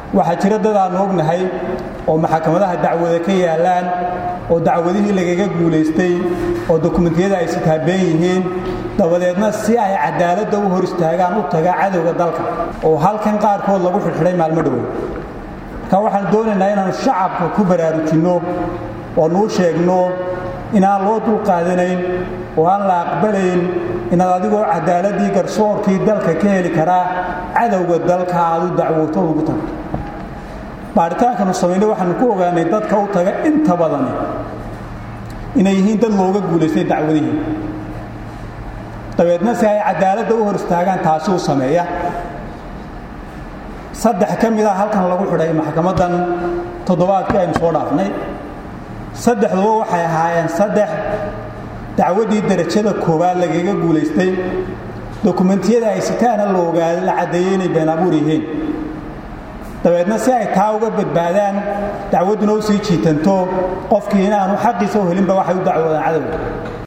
waxaa jira dad aanu ognahay oo maxkamadaha dacwada ka yaalaan oo dacwadihii lagaga guulaystay oo dokumentiyada ay sitaabeen yihiin dabadeedna si ay cadaaladda u hor istaagaan u taga cadowga dalka oo halkan qaarkood lagu xidhxidhay maalmo dhowow marka waxaan doonaynaa inaannu shacabka ku baraarujinno oo nuu sheegno inaan loo dulqaadanayn oo aan la aqbalayn inaad adigoo cadaaladii garsoorkii dalka ka heli karaa cadowga dalka aad u dacwooto ugu tagto baaritaankaanu samaynay waxaanu ku ogaanay dadka u taga inta badani inay yihiin dad looga guulaystay dacwadihii dabeedna si ay cadaaladda u hor istaagaan taasi u sameeya saddex ka mid a halkan lagu xidhay maxkamaddan toddobaadkii aynu soo dhaafnay saddexduba waxay ahaayeen saddex dacwaddii derajada koowaad lagaga guulaystay dokumentiyada ay sitaana la ogaada la caddeeyey inay been abuur yihiin dabeedna si ay taa uga badbaadaan dacwadduna u sii jiitanto qofkii inaanu xaqiisa u helinba waxay u dacwoodaan cadowga